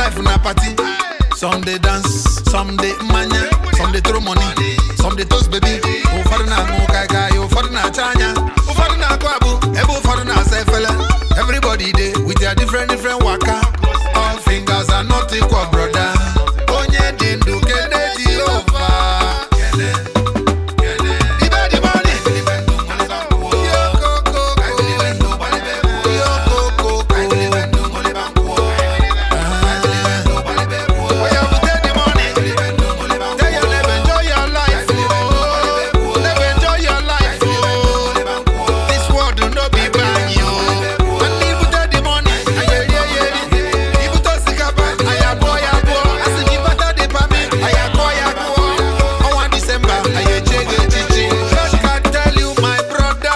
life na party. Some dey dance, some dey mania, some dey throw money, some dey toast baby. Ụfọdụ na-aṅụ kai kai, ụfọdụ na-acha anya, ụfọdụ na-akụ abụ, ebe ụfọdụ na-asa efele. Everybody dey with their different different waka. All fingers are not equal, brother. Onye dị ndụ kene Jehova. Ibe dị money. Yo, ko, ko, ko. Yo, ko, ko, ko. Oh, yeah, we take the money. Tell your neighbor, enjoy your life, oh. Neighbor, enjoy your life, oh. This world do not be bad, yo. And if you take the money, aye, aye, aye. If you take sikapa, aye, boy, aye, boy. As if you better dey pa me, aye, boy, aye, boy. Oh, one December, aye, chege, chichi. God can tell you, my brother.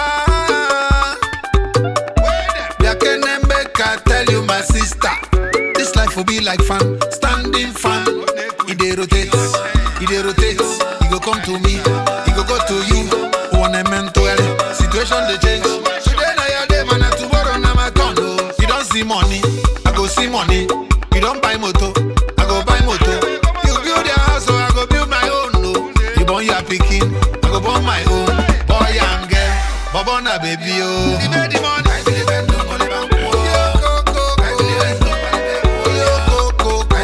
Biakene make I tell you, my sister. This life will be like fan, standing fan. It dey rotate, it dey rotate. You go come to me, you go go to you. One mental situation dey change. Today na your day, man, na tomorrow na my turn. Oh, you don see money, I go see money. You don buy motor, I go buy motor. You build your house, so I go build my own. No, you born your pikin, I go born my own. Boy and girl, bobo na baby oh. The baby money. Yo, ko, ko, ko. Yo, ko, ko, ko.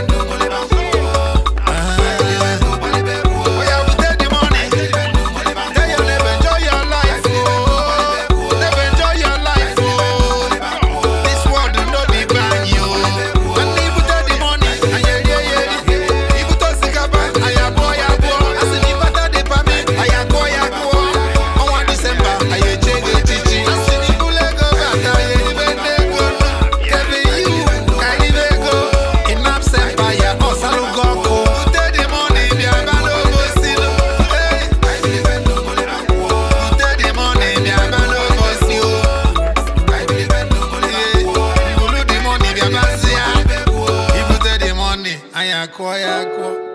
Oh, yeah, we take the money. Tell your neighbor, enjoy your life, oh. Neighbor, enjoy your life, oh. This world do not be bad, yo. And if you take the money, aye, aye, aye. If you take sikapa, aye, boy, aye, boy. As if you better dey pa me, aye, go, aye, go. On one December, aye, chege, chichi. As if you pull ego back, aye, even dey go. Kevin, you, Kaiwe go. In absent fire, Osalu go, go. You take the money, be a man over still. Hey. You take the money, be a man over still. If you lose the money, be a man see ya. If you take the money, aye, go, aye, go.